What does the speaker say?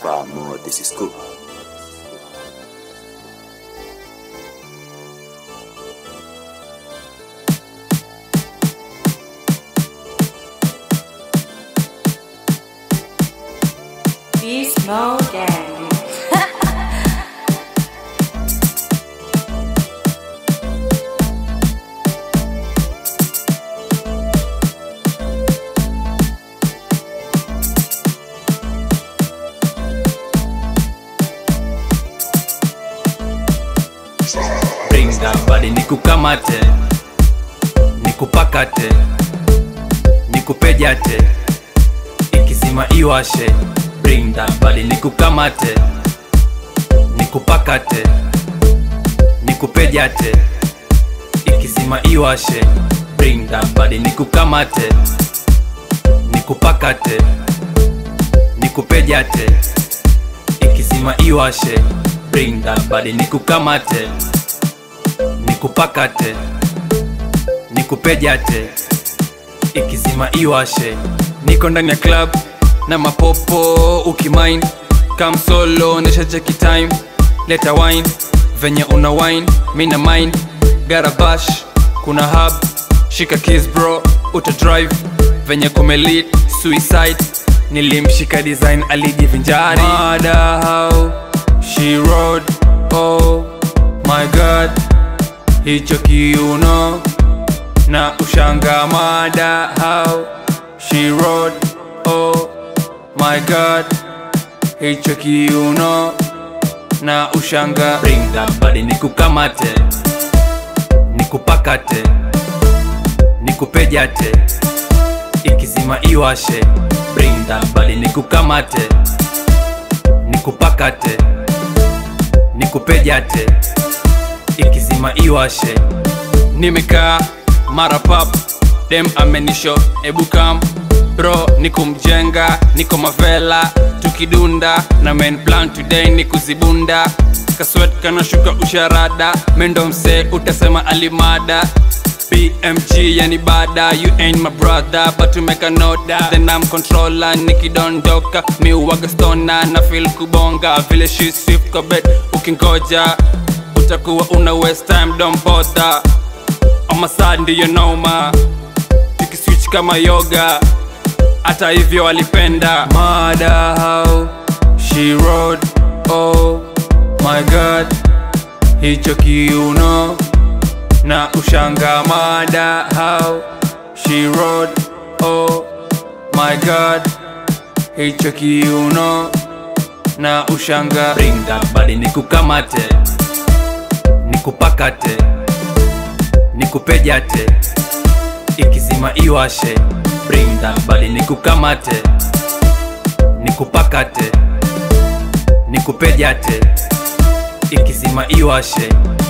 far more, this is cool. Beast Mode Gang. bring that body nikukamate nikupakate nikupejate ikizima iwashe bring that body nikukamate nikupakate nikupejate ikizima iwashe bring that body nikukamate nikupakate nikupejate ikizima iwashe bring that body nikukamate nikupakate nikupejate ikizima iwashe niko ndani ya club na mapopo ukimain kam solo nesha cheki time leta wine venye una wine mina mind garabash kuna hub shika kiss bro uta drive venye kumelit suicide nilimshika design alijivinjari Mada how she rode oh my god hicho kiuno na ushanga mada how she rode oh my god hicho kiuno na ushanga bring that body nikukamate nikupakate nikupejate ikizima iwashe bring that body nikukamate nikupakate nikupejate ikizima iwashe nimekaa mara pap dem amenisho ebukam bro nikumjenga niko mavela tukidunda na main plan today ni kuzibunda kaswet kanashuka usharada mendo mse utasema alimada BMG yani bada you ain't my brother but to make a note that then I'm controller nikidondoka mi uwaga stona na feel kubonga vile she swift kwa bed ukingoja utakuwa una waste time don't bother ama saa ndiyo noma tukiswitch kama yoga hata hivyo walipenda mada how she rode oh my god hicho kiuno na ushanga mada how she rode oh my god hicho kiuno na ushanga bring that body nikukamate nikupakate nikupejate ikizima iwashe bring that body nikukamate nikupakate nikupejate ikizima iwashe